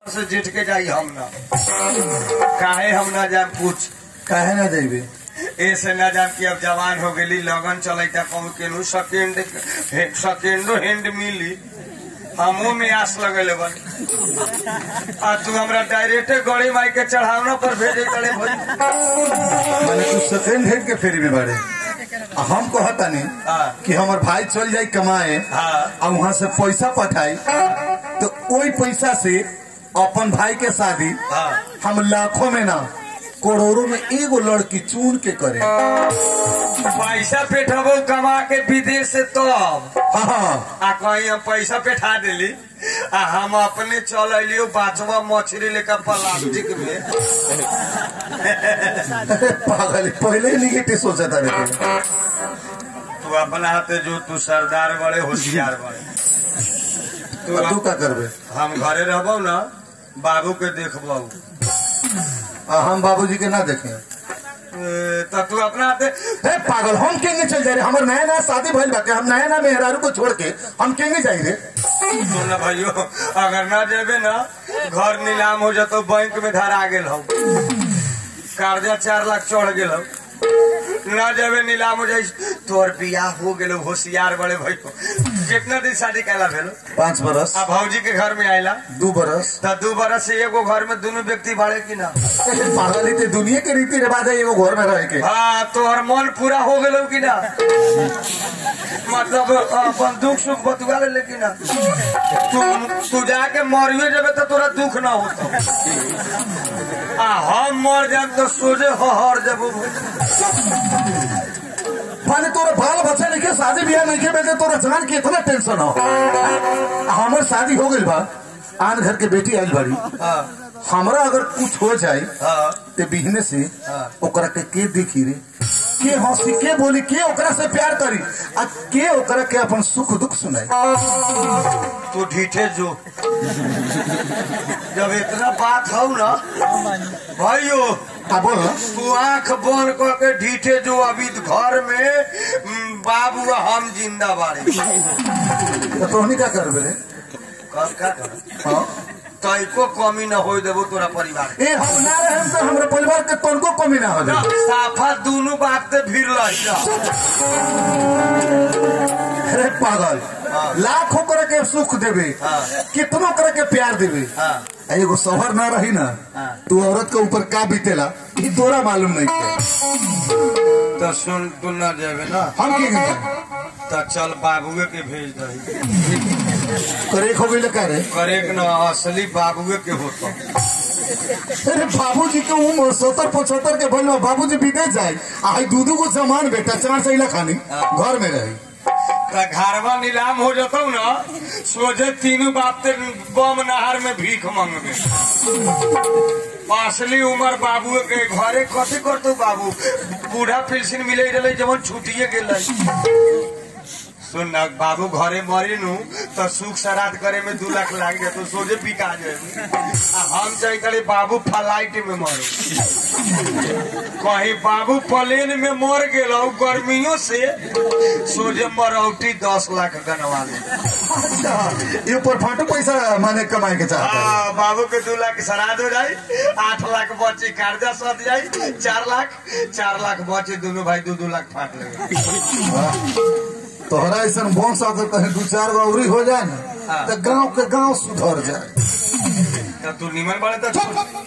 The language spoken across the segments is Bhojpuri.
से जीत के जाई हम ना काहे हम ना जाए पूछ काहे ना देबे ऐसे ना जान कि अब जवान हो गेली लगन चलता कहूँ केनू सेकेंड सेकेंडो हैंड मिली हमो में आस लगल बन आ तू हमरा डायरेक्टे गड़ी माई के चढ़ावना पर भेजे करे भाई माने तू सेकंड हैंड के फेरी में बाड़े आ हम कहतानी हाँ। कि हमर भाई चल जाई कमाए हाँ। आ वहाँ से पैसा पठाई तो वही पैसा से अपन भाई के शादी हाँ। हम लाखों में ना करोड़ों में एगो लड़की चुन के करे पैसा पेठबो कमा के विदेश से तब हाँ हाँ आ कहीं हम पैसा पेठा दिली आ हम अपने चल अलियो बाचवा मछली लेकर प्लास्टिक में पागल पहले ही निगेटिव सोचा था रे तू अपना हाथे जो तू सरदार बड़े होशियार बड़े तू तू का करबे हम घरे रहबो ना बाबू के देखबो आ हम बाबूजी के ना देखे ए, त तू अपना हाथे हे पागल हम केंगे चल जाए रे हमर नया नया शादी भइल बा के हम नया नया मेहरारू को छोड़ के हम केंगे जाई रे सुन ना भाइयों अगर ना जेबे ना घर नीलाम हो जातो बैंक में धरा गेल हो कर्जा चार लाख चढ़ गेल हो ना जेबे नीलाम हो जाई तोर बियाह हो गेलो होशियार बड़े भाइयों कितना दिन शादी कैला भेलो पाँच बरस आ भौजी के घर में आइला दू बरस त दू बरस से एगो घर में दोनों व्यक्ति बाड़े की ना पागल ही ते दुनिया के रीति रिवाज है एगो घर में रह के हाँ तोहर मन पूरा हो गेलो कि ना मतलब अपन दुख सुख बतुआ ले लेकिन ना तू तू जाके मरियो जबे तो तोरा दुख ना होता आ हम मर जाए तो सोझे हर जब माने तोरा बाल बच्चा नहीं के शादी ब्याह नहीं के बेटे तोरा जान के इतना टेंशन हो हमर शादी हो गइल बा आन घर के बेटी आइल बाड़ी हमरा अगर कुछ हो जाए हाँ ते बिहने से हाँ। ओकरा के के देखी रे के हंसी के बोली के ओकरा से प्यार करी आ के ओकरा के अपन सुख दुख सुनाई तू ढीठे जो जब इतना बात हो ना भाइयों आ बोल ना। तू आंख बंद करके ढीठे जो अभी घर में हम्म, बाबू आ हम जिंदा बाड़े तो तोहनी का करबे रे कब का कर हाँ तैको कमी न हो देबो तोरा परिवार ए हम ना रहे तो हमरा परिवार के तनको कमी ना हो ना, जाए साफा दोनों बात पे भीड़ लही ना अरे पागल हाँ। लाखों करे के सुख देवे हाँ। कितनों करे के प्यार देवे हाँ। आ एगो शोहर ना रही ना हाँ। तू औरत के ऊपर का बीतेला ई तोरा मालूम नहीं है तो सुन तू न जाबे ना हम के गए तो चल बाबुए के भेज दही करे खो गइल का रे करेक न असली बाबुए के होता अरे बाबूजी के उम्र सत्तर पचहत्तर के भइल बा, बाबूजी विदेश जाए आई दू दू गो जमान बेटा चार सैला खानी घर में रही तो घरवा नीलाम हो जतौ ना सोझे तीनों बाप ते बम नहर में भीख मांगबे असली उम्र बाबू के घरे कथी करतौ बाबू बूढ़ा पेंशन मिले रहे जवन छुटिए गेल सुन ना बाबू घरे मरी नु तो सुख श्राद्ध करे में दू लाख लाग जाए तो सोझे बिका जाए आ हम चाहे करे बाबू फ्लाइट में मरो कहीं बाबू प्लेन में मर गेल गर्मियों से सोझे मरौटी दस लाख गनवा ले अच्छा ये ऊपर फाटू पैसा माने कमाए के चाहता है हाँ, बाबू के दू लाख श्राद्ध हो जाए आठ लाख बचे कर्जा सद जाए चार लाख चार लाख बचे दोनों भाई दो दो लाख फाट लगे तोहरा ऐसा वंश अगर कहीं दू चार गो अवरी हो जाए ना हाँ। तो गांव के गांव सुधर जाए तो तू निमन बड़े तो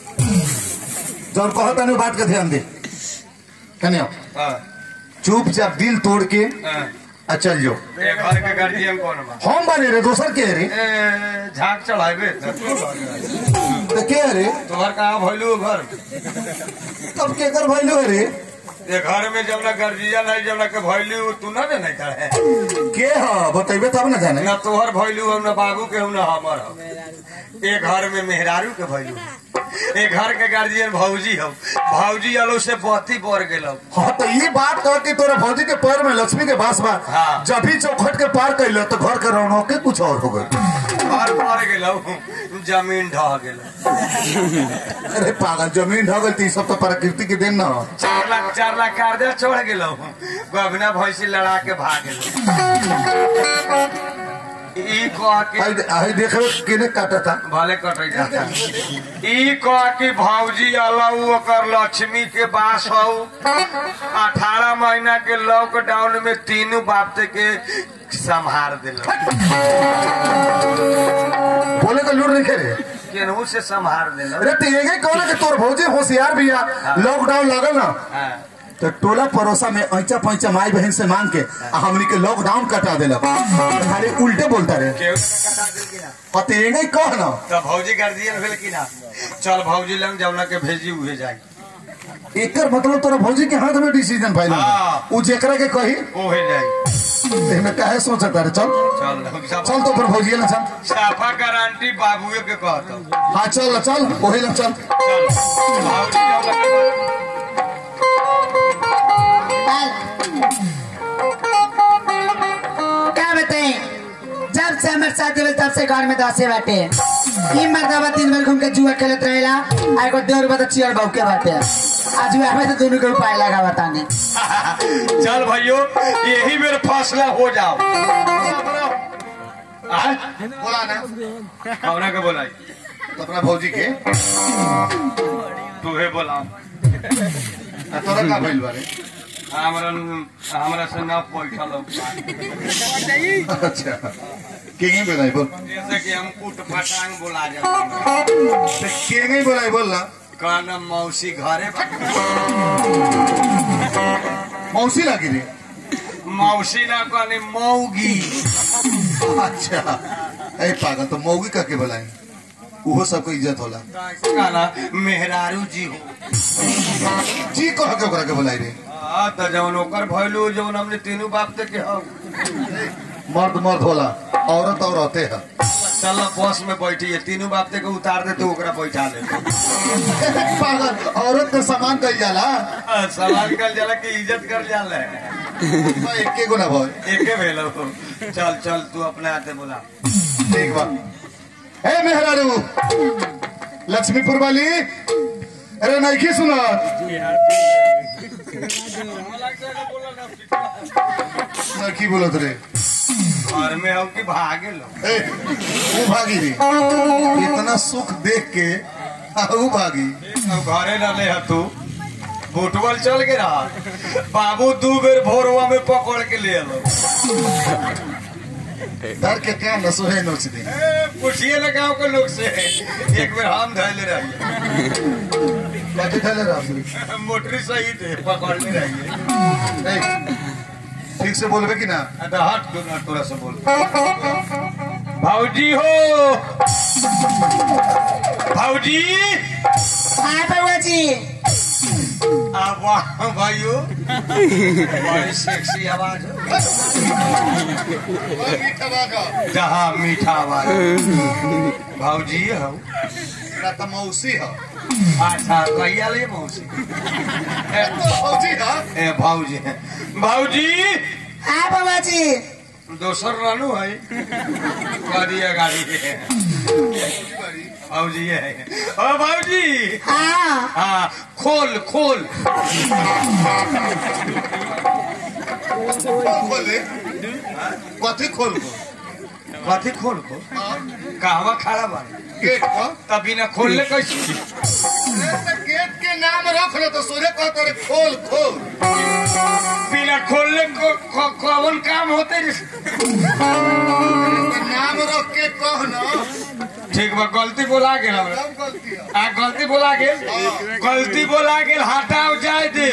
जब कहता नहीं बात का ध्यान दे कन्या हाँ, चुपचाप दिल तोड़ के हाँ। आ चल जो ए, घर के गार्जियन कौन बा हम बने रे दोसर के रे ए, झाक चढ़ाबे तो तू घर। तो के रे तोहर कहाँ भैलू घर तब के कर भइलो रे ये घर में जब ना गार्जियन है जब ना के भैलू तू ना जाने का है के ह बतेबे तब ना जाने ना तोहर भैलू हम ना बाबू के हम ना हमर हम एक घर में मेहरारू के भैलू एक घर के गार्जियन भौजी हम भौजी अलो से बत्ती बढ़ गेलो हाँ तो ये बात कह कि तोरा भौजी के पैर में लक्ष्मी के बास बा हाँ। जब भी चौखट के पार कैल तो घर के रौनक के कुछ और हो गई घर बढ़ गेलो जमीन ढह गेलो अरे पागल जमीन ढगल तो ई सब तो प्रकृति के देन ना चार लाख चार लाख कर्जा छोड़ गेलो गबना भैंसी लड़ा के भाग गेलो ई कह के आई आई देखो केने काटा था भले कटे जाता ई कह के भौजी अलऊ ओकर लक्ष्मी के बास हौ अठारह महीना के लॉकडाउन में तीनों बाप के संभार दिल बोले तो लूट नहीं खेले केनहू से संभार दिल अरे तो ये कहो ना कि तोर भौजी होशियार भी है लॉकडाउन लगल ना तो टोला पड़ोसा में ऐचा पैचा माई बहन से मांग के आ हमनी के लॉकडाउन कटा देलक खाली उल्टे बोलता रहे केहू के कटा दिल की ना और तो ये कह ना तो भौजी गार्जियन भेल की ना चल भौजी लंग जौना के भेजी उहे जाई एकर मतलब तोरा भौजी के हाथ में डिसीजन फाइनल हाँ। उ जेकरा के कही ओहे जाई एमे काहे सोचता रे चल चल चल तो पर भौजी ना चल साफा गारंटी बाबुए के कहता हाँ चल चल वही ना चल चल भौजी जौना के क्या बताए जब से हमारे शादी भेल तब से घर में दसे बाटे ई मर्दबा दिन भर घूम के जुआ खेलत रहेला आ एगो देवर बता चियर बाऊ के बाटे आज जुआ में तो दोनों के उपाय लगा बताने चल भाइयों यही मेरा फैसला हो जाओ आय? बोला ना कौना के बोलाई अपना भौजी के तूहे बोला आ तोरा का भइल बारे हमरा हमरा से न पैठल हो। अच्छा केंगे बोलाई बोल जैसे कि हम कुट पटांग बोला जाते तो केंगे बोलाई बोल ना कहना मौसी घरे मौसी लागी रे मौसी ना कहने मौगी अच्छा ए पागल तो मौगी का के बोलाई उहो सबको इज्जत होला कहना मेहरारू जी हो जी कह के ओकरा के बोलाई रे हाँ तो जौन ओकर भैलू जौन हमने तीनों बाप ते के हम मर्द मर्द होला औरत औरते है चल बस में बैठी है तीनों बाप ते के उतार दे तो ओकरा बैठा दे पागल औरत के सामान कही जाला सवाल कर जाला कि इज्जत कर जाला तो एके गो ना भाई एके भेलो चल चल तू अपने हाथे बोला ठीक बा ए मेहरारू लक्ष्मीपुर वाली अरे नहीं सुनत नहीं बोलत रे घर में हो कि भागे लो ए वो भागी रे इतना सुख देख के आ, वो भागी अब घरे न ले तू फुटबॉल चल के रहा बाबू दू बेर भोरवा में पकड़ के ले लो डर के काम न सोहे नोच दे पूछिए ना गाँव के लोग से एक बेर हम धैले रहिए बाकी थले रहा मोटरी सही थे पकड़ने रहिए ए, ठीक से बोलबे कि ना तो हट दो ना थोड़ा सा बोल भाऊजी हो भाऊजी हाँ बउआ जी आ वाह भाइयों बड़ी सेक्सी आवाज हो जहाँ मीठा आवाज भाऊजी हो ना तो मौसी है अच्छा कहिया ले मौसी ए, मौसी है ए भाऊजी भाऊजी हाँ बउआ जी दोसर रानू है कदिया गाड़ी है भाऊजी है ओ भाऊजी हाँ हाँ खोल खोल खोले कथी खोल को कथी खोल को कहवा खड़ा बा गेट पर तभी ना खोलने कैसे गेट के नाम रख ले तो सोरे कहते रे खोल खोल बिना खोलने को को- कौन काम होते रे? नाम रख के कह ना ठीक बा गलती बोला गेल हमरा सब गलती है आ गलती बोला गेल गलती बोला गेल हटाओ जाए दे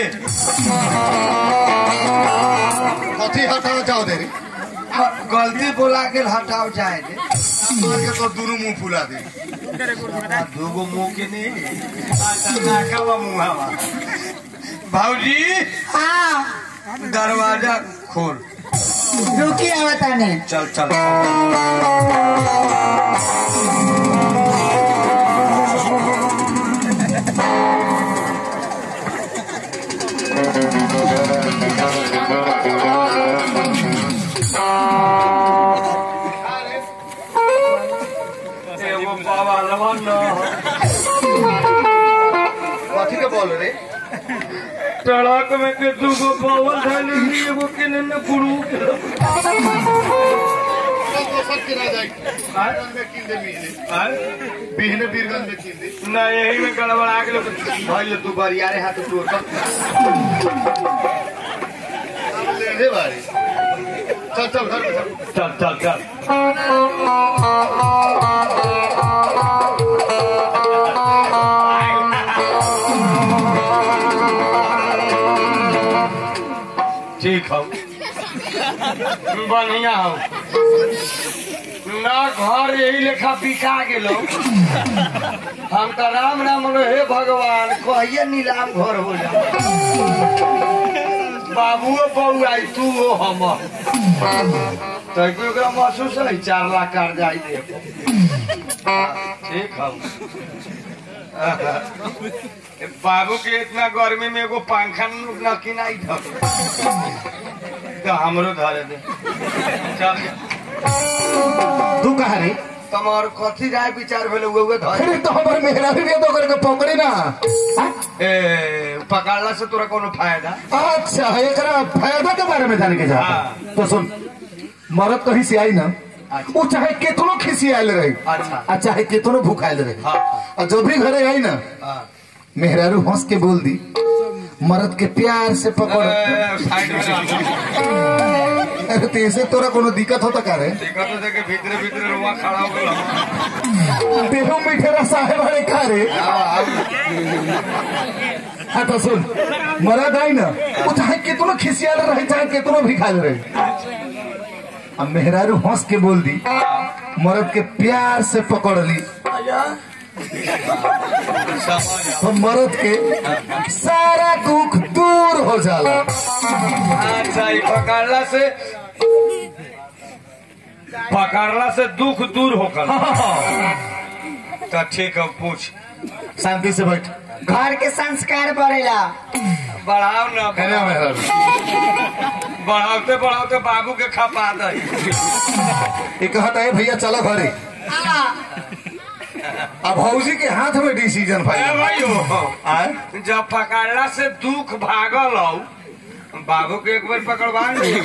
कथी हटाओ जाओ दे रे गलती बोला गेल हटाओ जाए दे मार के तो दोनों मुंह फुला दे आ, दूगो मुंह के नहीं अच्छा नाकावा मुहावा भाऊजी हाँ दरवाजा खोल रुकी आवताने चल चल एगो बाबा लवन न कथी के बोल रे ट्रक में के दूगो बावल धैले एगो के ने गुरु के तो सब किना जाए बीरगंज में किन दे बिहने बिहने बीरगंज में किन दे ना यही में गड़बड़ा गेलो भाई तू बरियारे हाथ तोड़ कर अब ले दे बारी चल चल घर में चल चल चल चल ठीक हो बढ़िया हो ना घर यही लेखा बिका गेलो हम तो राम राम रो हे भगवान कहिए नीलाम घर हो जा बाबुओ बहू आई तू हो हम तो ओकरा महसूस है चार लाख कर जाई दे ठीक हो बाबू के इतना गर्मी में एगो पंखा न किनाई था तो हमरो धरे दे चल तू कहा रे तुम्हार कथी राय विचार भेल उहे उहे धरे अरे तो हमारे मेहरा भी तो करके पकड़ी ना हाँ? ए पकड़ला से तोरा कोनो फायदा अच्छा एकरा फायदा के बारे में जाने के जा हाँ। तो सुन मरद कहीं से आई ना वो चाहे केतनो खिसियाल रहे अच्छा। आ चाहे केतनो भूखायल रहे हाँ। और जब भी घरे आई ना हाँ। मेहरारू हंस के बोल दी मरद के प्यार से पकड़ ए, साइड में रह। अरे तो ऐसे तोरा कोनो दिक्कत होता का रे देखा तो देखे भीतरे भीतरे रुआ खड़ा हो गया देहो मिठेरा साहेब अरे का रे हाँ तो सुन मरद आई ना वो चाहे कितनो खिसियाल रहे चाहे कितनो भी खाल रहे अब मेहरारू हंस के बोल दी मरद के प्यार से पकड़ ली तो मरद के सारा दुख दूर हो जाला अच्छा ये पकड़ला से पकड़ला से दुख दूर होकर तो ठीक है पूछ शांति से बैठ घर के संस्कार बढ़ेला बढ़ाओ ना कहने मेहरारू बढ़ाते बढ़ाते बाबू के खपा दे ये कहता है भैया चलो घरे अब भौजी के हाथ में डिसीजन ए भाई भाइयो जब पकड़ला से दुख भागल हो बाबू के एक बार पकड़वा नहीं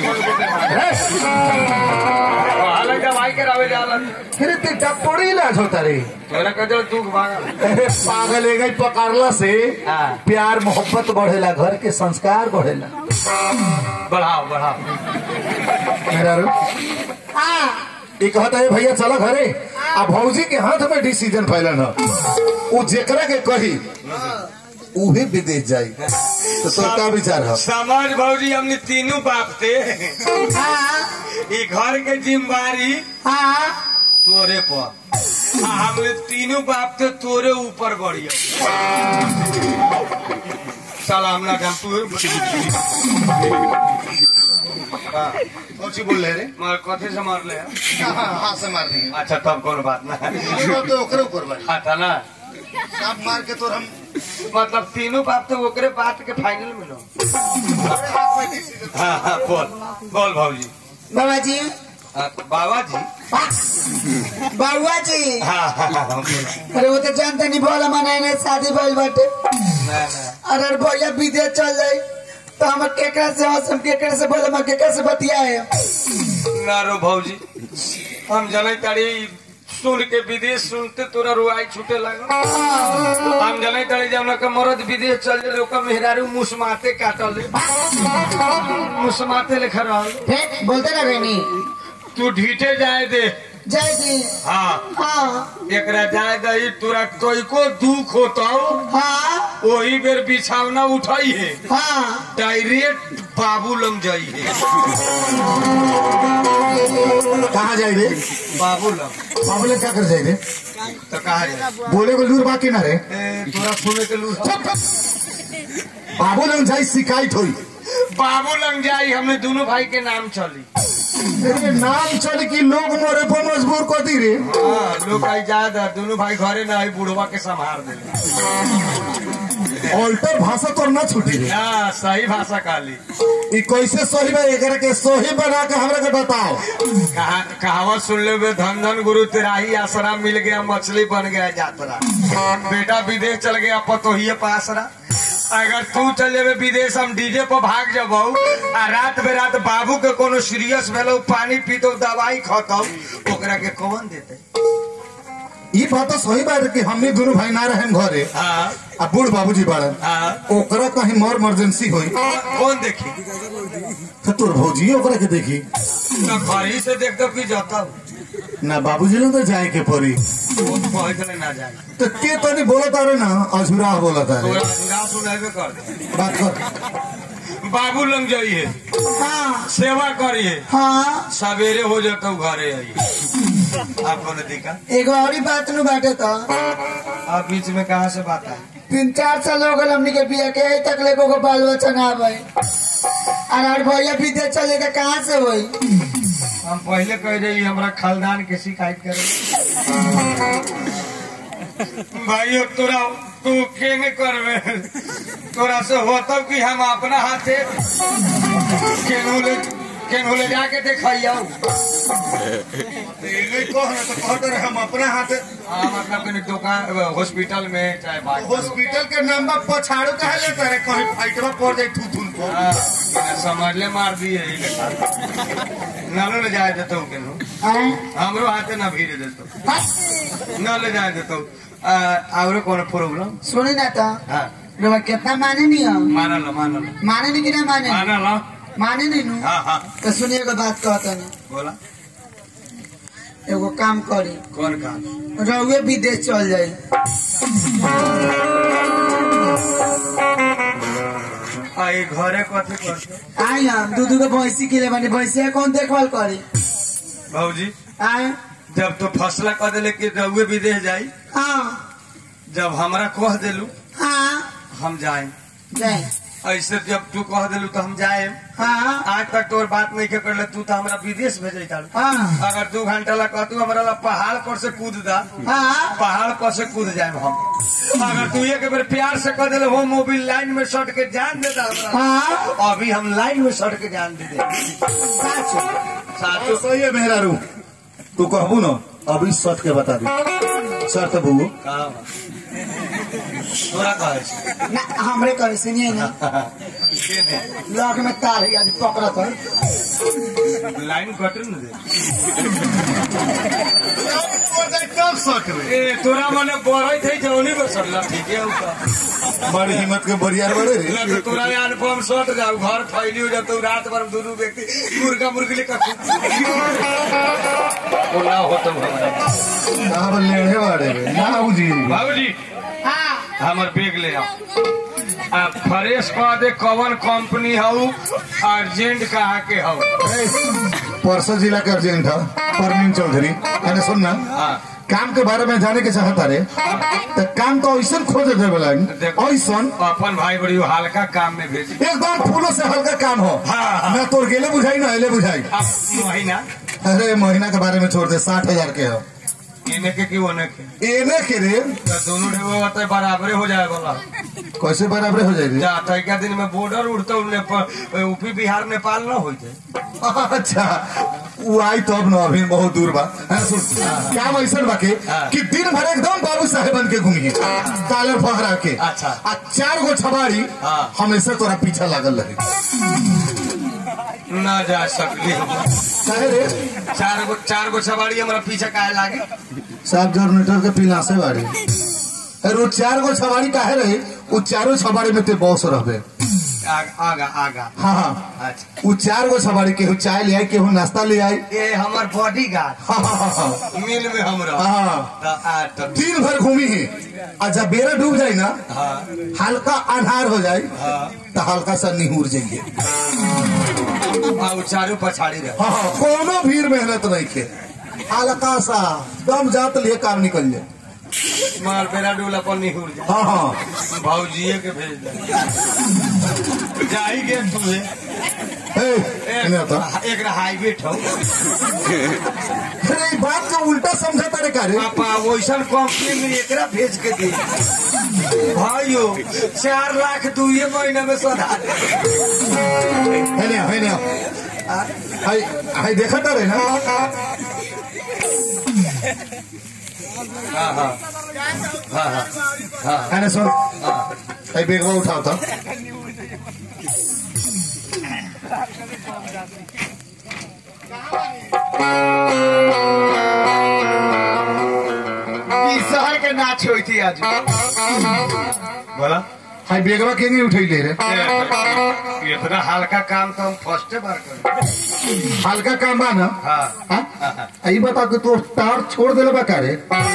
दवाई के रवे जाला फिर ते टपोरी इलाज होता रे तोरा कदर दुख भागल अरे पागल है गई पकड़ला से हाँ। प्यार मोहब्बत बढ़ेला घर के संस्कार बढ़ेला बढ़ाओ बढ़ाओ मेरा रो ये कहता है भैया चलो घरे आ भौजी के हाथ में डिसीजन फैलन है वो जेकरा के कही उहे विदेश जाई तो तोर का विचार है समाज भौजी हमने तीनों बाप थे ये घर के जिम्मेवारी तोरे पर आ हमने तीनों बाप थे तोरे ऊपर बढ़िया सलाम ना हम तू हाँ, कौन सी बोल रहे रे मगर कथे से मार ले हाँ हाथ से मार दिए अच्छा तब कोनो बात ना वो तो ओकरे ऊपर बारी हाँ था ना सांप मार के तो हम मतलब तीनों बाप तो ओकरे बात के फाइनल मिलो हमारे हाथ में decision हाँ हाँ बोल बोल भाजी बाबा जी बाबा जी बाबुआ जी हाँ हाँ हाँ बोल। अरे वो तो जानते नहीं बोला मनाए नहीं शादी भइल बाटे ना ना अरे भैया विदेश चल जाई तो हम केकरा से हंस हम केकरा से बोले हम केकरा से बतियाए ना रो भौजी हम जने तारी सुन के विदेश सुनते तोरा रुआई छूटे लगा हम जने तारी जब के मरद विदेश चल जाए ओकर मेहरारू मुसमाते काटल मुसमाते लेखा रहल फिर बोलते ना बहनी तू ढीटे जाए दे जय जी हाँ हाँ एकरा जाए दही तोरा कोई को दुख होता हाँ वही बेर बिछावना उठाई है हाँ डायरेक्ट बाबू लम जाई है कहाँ जाए रे बाबू लम बाबूले क्या कर जाए रे तो कहा जाए बोले को लूर बाकी ना रे ए, तोरा सुने के लू बाबू लंग जाई शिकायत हुई बाबू लंग जाई हमने दोनों भाई के नाम चली अरे नाम चल की लोग मोरे पर मजबूर कर दी रे हाँ लोग आई ज्यादा दोनों भाई घरे ना आई बुढ़वा के संभाल दे ऑल्टर भाषा तो ना छूटी रे हाँ सही भाषा काली ई कैसे सही बा एकरा के सही बना के हमरा के बताओ कहा, कहावत सुन ले बे, धन धन गुरु तेराही आसरा मिल गया मछली बन गया यात्रा बेटा विदेश चल गया पतोहिए पासरा अगर तू चल जेबे विदेश हम डीजे पर भाग जबौ आ रात बे रात बाबू के कोनो सीरियस भेलो पानी पीतो दवाई खतौ ओकरा के कौन देते ई बात तो सही बात है कि हमने दोनों भाई ना रहे घरे हाँ आ बूढ़ बाबूजी बाड़न हाँ ओकरा कहीं मर इमरजेंसी होई कौन देखी तो तोर भौजी ओकरा के देखी ना घर ही से देख दो कि जाता ना बाबूजी ने तो जाए के पड़ी वो तो कहे के ना जाए तो के तनी बोलत तारे ना अझुरा बोलत तारे तोरा ना सुनाबे कर दे बात कर बाबू लंग जाइए हाँ सेवा करिए हाँ सवेरे हो जाता घरे आइए आपको नहीं दिखा एगो और ही बात नु बाटे तो आप बीच में कहा से बात है तीन चार साल हो गए हमनी के बिया के अभी तक ले को बाल बच्चा ना आवे और और भैया विदेश चले तो कहाँ से होई हम पहले कह रही हमरा खानदान के शिकायत करे भाइयों तोरा तू केंगे करवे तोरा से होता कि हम अपना हाथे केनहू ले केनहू ले जाके देखियो हम अपना हाथ हाँ मतलब कहीं दुकान हॉस्पिटल में चाहे बाहर हॉस्पिटल के नाम पर पछाड़ू कहे लेते रहे कहीं फाइटवा पड़ जाए थू थून पर हाँ, बिना समझले मार दिए यही लेखा नालो ले जाए देतो केनहू हैं? हमरो हाथे ना भीड़ देतो न ले जाए देतो और कौन प्रॉब्लम सुनी ना तो हाँ रवा कितना माने नहीं हो माना लो माना लो माने नहीं कि ना माने माना लो माने नहीं नु हाँ हाँ तो सुनिए एगो बात कहता नहीं बोला एगो काम करी कौन काम रहुए विदेश चल जाई आई घरे कथी करते आई हम दू दू को भैंसी के लिए बने भैंसी का कौन देखभाल करी भाजी आए जब तो फसला कह दिले कि रउए विदेश जाई हाँ जब हमरा कह दिलू हाँ हम जाए जाए ऐसे जब तू कह दिलू तो हम जाए हाँ आज तक तोर बात नहीं के करले तू तो हमरा विदेश भेजे तारू हाँ अगर दू घंटा ला कहतू हमरा ला पहाड़ पर से कूद दा हाँ पहाड़ पर से कूद जाए हम अगर तू एक बार प्यार से कह दिले हो मोबिल लाइन में सट के जान दे दा हमरा हाँ अभी हम लाइन में सट के जान दे दे साचो साचो सही है मेहरा रू तू कहबू ना अभी सच के बता दी शर्त बुगू का बा? तोरा कहे छै ना हमरे करे सुनिए ना के दे लॉक में तार है अभी पकड़ा तो लाइन कट न दे कब सक रे ए तोरा मने बढ़ई थे जौनी में सड़ला ठीक है ऊपर बड़ी हिम्मत के बरियार बड़े रे ना तो तोरा यार बम सट जाऊ घर फैली हो जातो रात भर हम दोनों व्यक्ति मुर्गा मुर्गी ले कखू ओ ना होतो हमारा कहाँ लेढ़े बाड़े रे ना जी बाबूजी हाँ हमर बैग ले आओ आ फ्रेश कह दे कवन कंपनी हऊ अर्जेंट कहा के हऊ परसों जिला के अर्जेंट है परवीन चौधरी मैंने सुन ना हाँ काम के बारे में जाने के चाहता रे तो काम तो ऐसा खोज दे वाला देखो। ऐसा अपन भाई बड़ी हल्का काम में भेजी एकदम फूलों से हल्का काम हो हाँ, हाँ। ना तोर गेले बुझाई ना अले बुझाई अब महीना अरे महीना के बारे में छोड़ दे साठ हजार के हो इने के की ओने के एने के रे तो दोनों ढेबो होते बराबरे हो जाए वाला कैसे बराबर हो जाएगी जा तैका दिन में बॉर्डर उड़ते नेपाल यूपी बिहार नेपाल न होते अच्छा वो आई तो अब न अभी बहुत दूर बा हाँ, सुन काम ऐसा बा के हाँ। कि दिन भर एकदम बाबू साहेब बन के घूमिए कालर फहरा के अच्छा। आ चार गो छबाड़ी हाँ। हमेशा तोरा पीछा लागल रहे न जा सकली काहे रे चार गो चार गो सवारी हमारा पीछे काहे लागे साहब जनरेटर के पिलासे बाड़ी अरे वो चार गो छबाड़ी काहे रहे वो चारों छबाड़ी में ते बॉस रहबे आग- आगा आगा हाँ हाँ अच्छा वो चार गो छबाड़ी केहू चाय ले आई केहू नाश्ता ले आई ये हमार बॉडी गार्ड हाँ हाँ हाँ हाँ मिल में हमरा हाँ। तो आ तो दिन भर घूमी है और जब बेरा डूब जाए ना हाँ हल्का अन्हार हो जाए हाँ तो हल्का सा निहुर जाइए आ उ चारू पछाड़ी रहे हाँ हाँ कोनो भीड़ मेहनत नहीं के हल्का सा दम जात लिए काम निकल जाए मार बेरा डोला पर निहुर जा हाँ हाँ भौजिए के भेज दे जाई गे तू हे, इन्हें होता। एक हाईवे ठो अरे ई बात का उल्टा समझा तारे का रे आपा वैसन कंपनी में एकरा भेज के दे भाइयो चार लाख दुए महीना में सधा दे है नहीं है नहीं हाय हाय देखा तारे ना हाँ हाँ हाँ हाँ हाँ है ना सुन हाँ भाई बेगवा उठाओ तो शहर के नाच हुई थी आज बोला भाई बेगवा के नहीं उठैले रे ये इतना हल्का काम तो हम फर्स्ट बार कर हल्का काम बा ना हाँ हाँ? आ, ई बता कि तू टार छोड़ देले बा का रे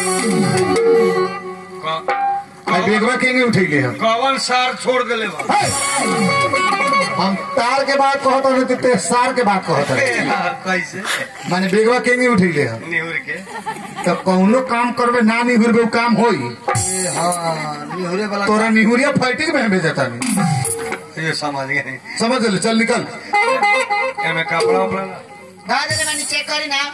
भाई बेगवा के नहीं उठैले हम कवन सार छोड़ दिले बा हम तार के बात कहत हन तो ते सार के बात कहत हन कैसे माने बेगवा के नहीं उठैले हम निहुर के तो कौनो काम करबे ना निहुरबे उ काम होई हाँ निहुरे वाला तोरा निहुरिया फाइटिंग में हमें जाता नहीं ये समझ गए नहीं समझ ले चल निकल एमे कपड़ा उपड़ा ना दादा मैंने चेक करी ना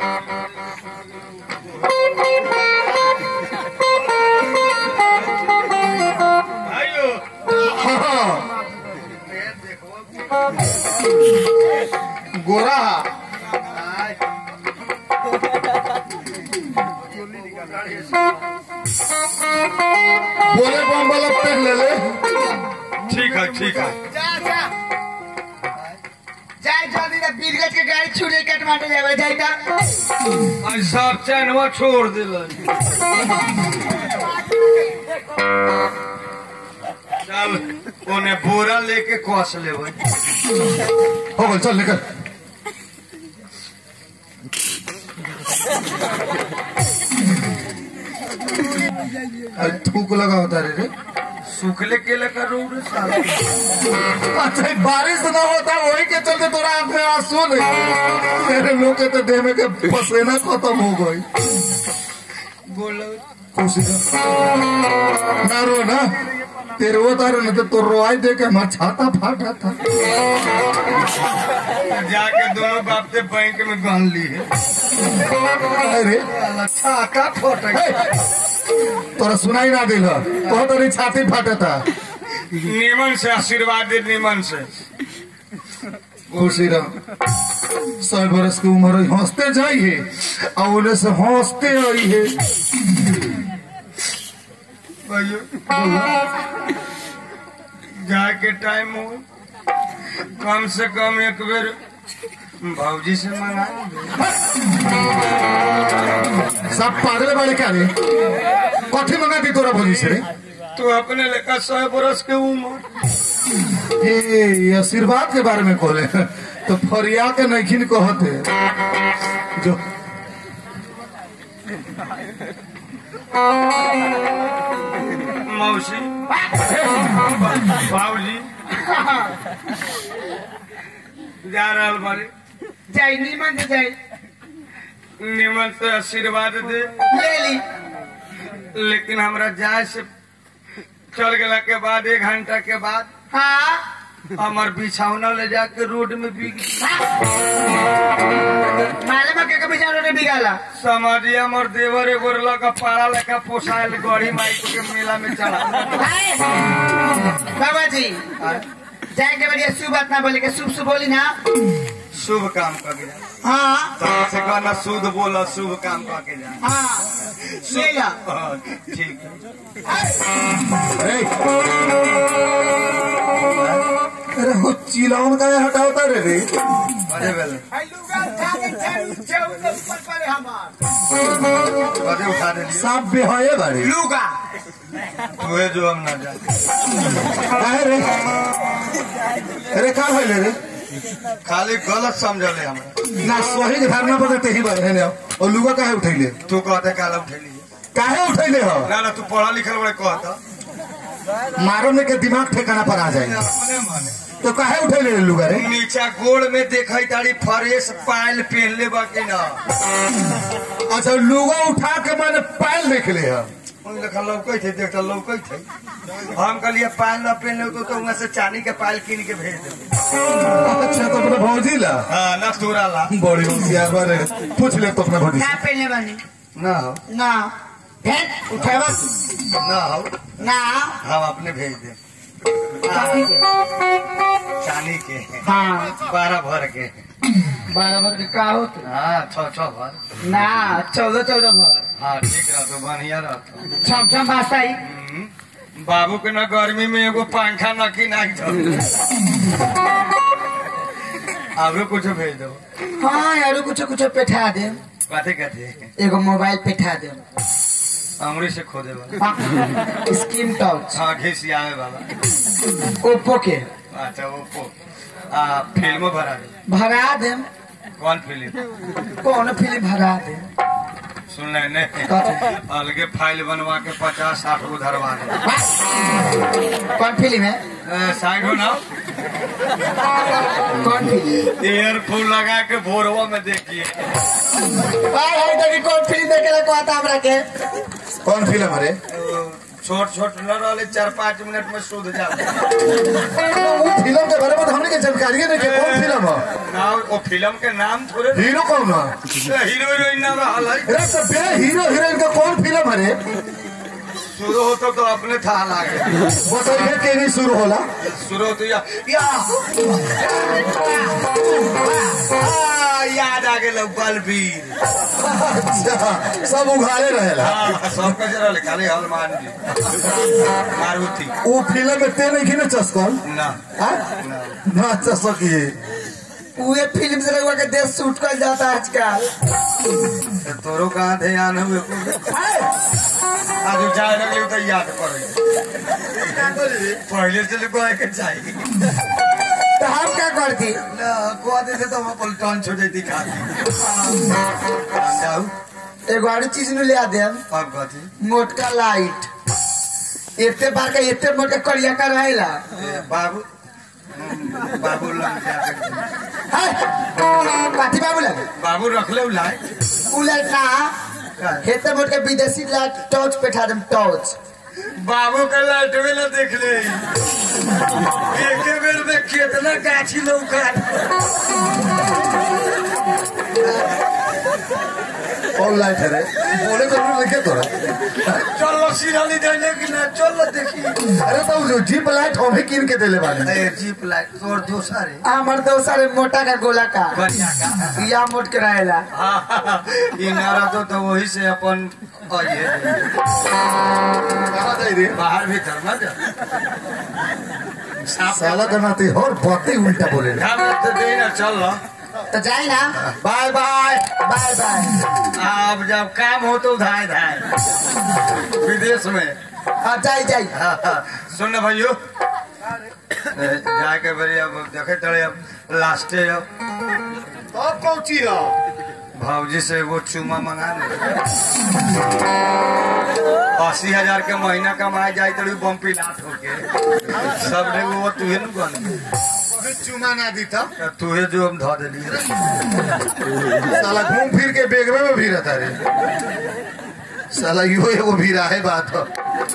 आयो हाँ। गोरा बोले बम वाला पहन ले ले ठीक है ठीक है जा जा जाए जल्दी ना बीरगंज के गाड़ी छुड़े कटमाटे जावे जाए ता आज सब चैनवा छोड़ दिल चल ओने बोरा लेके कस लेबै हो गल चल निकल अरे थूक लगा होता रे रे सुखले के लेकर रोड साल अच्छा बारिश ना होता वही के चलते तोरा आंख में आंसू नहीं तेरे लोग के तो देह में के पसीना खत्म हो गई बोलो खुशी का ना रो ना तेरे वो तारे ना तो तो रोआई दे के हमारा छाता फाटा था जाके दोनों बाप से बैंक में गन ली है अरे छाका फोट तोरा सुनाई ना दिल तो तेरी छाती फाटा था निमन से आशीर्वाद दे निमन से खुशी रह सौ बरस की उम्र हुई हंसते जाइए और उन्हें से हंसते आई है भैया जाके टाइम हो कम से कम एक बेर भौजी से मंगा सब पागल वाले क्या रे कथी मंगा दी तोरा भोजी से रे तू अपने लेकर सौ बरस के उम्र ए ये आशीर्वाद के बारे में कहले तो फरिया के नखिन कहते जो मौसी भाजी जा रहा बारे जाए नीमन से जाए निमन से आशीर्वाद दे ले ली लेकिन हमरा जाए से चल गला के बाद एक घंटा के बाद हाँ हमार बिछौना ले जाके रोड में बिक मालूम है के कभी जानो ने बिगाला समाजी हमर देवर एगो लगा पारा लेखा पोसायल गड़ी माइक के मेला में चढ़ा हाय। बाबा जी जाए के बढ़िया शुभ बात ना बोले के शुभ शुभ बोली ना शुभ काम करके जा हाँ से कहना शुद्ध बोला शुभ काम करके जा हाँ ले ला हाँ, ठीक है अरे अरे हो चिलौन का हटाओ तारे रे बजे बेले बजे उठा दे साफ बेहये बारे लूगा तुहे जो हम ना जा काहे रे अरे का भइले रे खाली गलत समझले हमरा ना सही के धारणा पर ते ही बारे ने और लुगा काहे उठैले तू कहते काला उठेली काहे उठैले हो ना ना तू पढ़ा लिखल बड़े कहता मारो में के दिमाग ठिकाना पर आ जाए अपने माने तो काहे उठैले रे लुगा रे नीचा गोड़ में देखई तारी फ्रेश पायल पहनले बा कि ना अच्छा लुगा उठा के मैंने पैल देख ले है उन लेखा लौकै थे देखता लौकै थे हम कहलिए पायल ना पहनले तो, तो वहाँ से चांदी के पायल कीन के भेज दे अच्छा तो अपने भौजी ला हाँ ना तोरा ला बड़ी होशियार बारे पूछ ले तो अपने भौजी ना से। पहने बनी ना हो ना भेज उठावा ना हो ना हम अपने भेज दे काफी के। चांदी के हाँ बारह भर के बराबर के का होते हाँ छः छः भर ना चौदह चौदह भर हाँ ठीक रह तो बढ़िया रह छम छम भाषा ही हम्म, बाबू के ना गर्मी में एगो पंखा न की ना आवरो कुछ भेज दो हाँ यारो कुछ कुछ पेठा दे कथे कथे एगो मोबाइल पेठा दे अंगुरी से खो देवा हाँ, स्क्रीन टच हाँ घिसियावे बाबा ओप्पो के अच्छा ओप्पो आ फिल्मो भरा दे भगा दे कौन फिल्म कौन फिल्म भगा दे सुन ले ने कथी? अलगे फाइल बनवा के पचास साठ गो धरवा दे कौन फिल्म है ए, साइड हो ना कौन फिल्म ईयरफोन लगा के भोरवा में देखिए भाई भाई देखी कौन फिल्म देखे ला कहता हमरा के कौन फिल्म अरे छोट छोट न रहे चार पाँच मिनट में सूद जाते वो फिल्म के बारे में तो हमने के जानकारी नहीं के कौन फिल्म है ना वो फिल्म के नाम थोड़े हीरो कौन है हीरो हीरोइन ना रहल है अरे तो बे हीरो हीरोइन का कौन फिल्म अरे शुरू होता तो अपने था लागे बताइए के नहीं शुरू होला शुरू होते या, या आ, याद आ गए बलबीर अच्छा सब उघाड़े रहेला हाँ सब कहे रहले खाली हनुमान जी मारुति वो फिल्म में ते नहीं की ना चस्कल ना हाँ? ना चसकी उहे फिल्म से रहुआ के देश शूट कर जाता है आजकल तो तोरो कहाँ ध्यान हुए आज जाए लगले तो याद पड़े पहले से लोग के चाहिए तो हम क्या करती ना को दे तो हम अपन टन छो जैती खा जाऊ एगो और चीज नु लिया दे अब कथी मोटका लाइट एते बार का एते मोटका करिया का रहेला ए, बाबू हम्म, बाबू लग जाके हाय काठी बाबू लगे बाबू रख ले लाए उ लाइट ना हेते मोटका विदेशी लाइट टॉर्च पेठा देम टॉर्च बाबू का लाइट में ना देख ले एक बेर में कितना गाछी लौका कौन लाइट है रे बोले तो नहीं लिखे तोरा चलो सिराली जाने की ना चलो देखी अरे तो जो जीप लाइट हमें किन के देले बारे ए जीप लाइट तोर दोसर है हमर दोसर मोटा का गोला का बढ़िया का या मोट के रहेला हाँ, ई ना रहतो तो वही से अपन आइए कहाँ जाई रे बाहर भीतर ना जा साफ साला का नाते और बातें उल्टा बोले रे हम तो दे ना चल लो तो जाए ना बाय बाय बाय बाय अब जब काम हो तो धाय धाय विदेश में हाँ जाई जाई हाँ, हाँ, सुन ना भाइयों ए, जाके बड़ी अब देखे तड़े अब लास्टे अब तब पहुंची हो भाजी से वो चूमा मंगा ले अस्सी हजार के महीना कमाए जाए तड़ी बम्पी लाट होके सब रे वो तुहे न बन फिर चुमा ना दी था तुहे जो हम धो दिली साला घूम फिर के बेगवे में भी रहता रे साला यो एगो भीरा है बात हो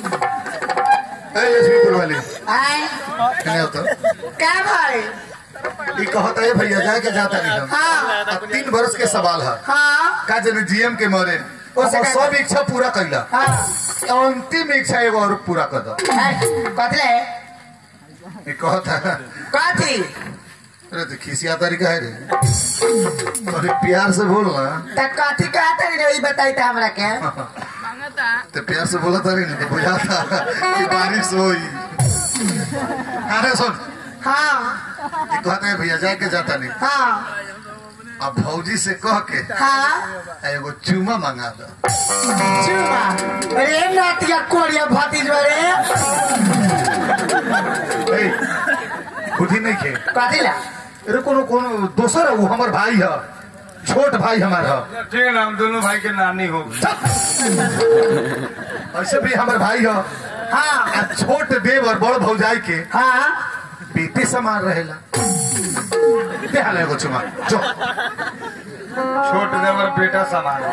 ए लक्ष्मीपुर वाली आए कने हो तो क्या भाई ई कहता है भैया जाए के जाता नहीं हम हाँ अब तीन बरस के सवाल है हाँ का जन जीएम के मरे ओसे ओसे का- सब इच्छा पूरा कैला हाँ अंतिम इच्छा एगो और पूरा कर दो कथले ई कहता है कथी अरे तो खिसिया तरीका है रे थोड़ी प्यार से बोल ना तो कथी कहते रे ई बताई तो हमरा के तो प्यार से बोला तारी नहीं तो बुझा था कि बारिश होई अरे सुन हाँ ई कहता है भैया जाए के जाता नहीं हाँ अब भौजी से कह के हाँ एगो चूमा मंगा दो चुमा अरे नातिया कोरिया भतीज रे ए, बुद्धि नहीं खे कथी ला अरे कोनो कोनो दोसर है वो हमार भाई है छोट भाई हमार है ठीक है ना हम दोनों भाई के नानी हो ऐसे भी हमार भाई है हाँ आ छोट देव और बड़ भौजाई के हाँ बेटे समान रहेला दे हाल एगो चुमा जो छोट देवर बेटा समान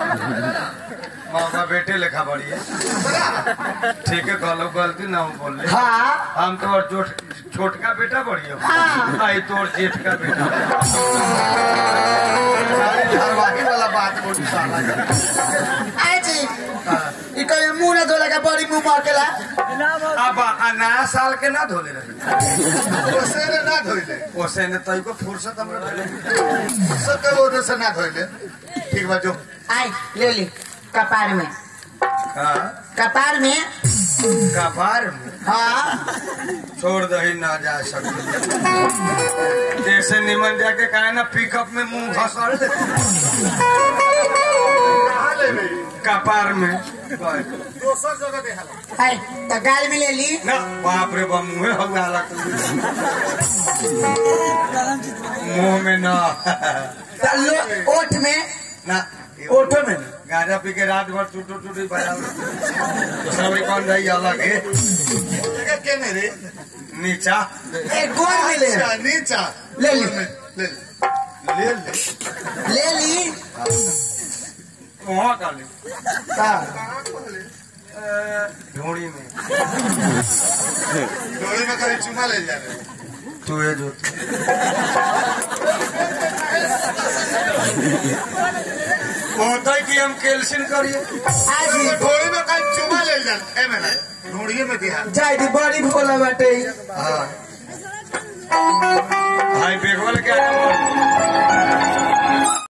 मौका बेटे लेखा बड़ी है ठीक है कहलो गलती ना हो बोल ले हाँ हम तो और जोट छोटका बेटा बड़ी हो हाँ। आई तोर जेठ का बेटा सारी धारवाही वाला बात बोली साला आए जी ई कोई मुंह ना धोला का बड़ी मुंह महकेला अब नया साल के ना धोले रहे ओसे रे ना धोइले ओसे ने तई को फुर्सत हमरा भेले सके वो से ना धोइले ठीक बा जो आई ले ली कपार में हां कपार में कपार में हाँ छोड़ दही ना जा सके जैसे निमन जाके कहा ना पिकअप में मुंह घसल दे कहाँ ले गई कपार में दोसर जगह देखा है तो गाल में ले ली ना बाप रे बाप मुँहे हवा मुंह में ना तो लो- ओठ में ना ओठो में गांजा पी के रात भर टूटू टूटी बजा दूसरा भाई कौन रही अलग है जगह के मेरे नीचा एक गोल में ले नीचा नीचा ले ली। ले ले ले ले ले ली वहाँ का ले हाँ अ, ढूंढी में डोली में कहीं चुमा ले जा रहे तू है जो होता है कि हम कैल्शियम करिए आज ही डोली में कहीं चुमा ले जा ए मेरा ढूंढिए में दिया जाए दी बड़ी भोला बाटे हाँ भाई बेगवा लेके आया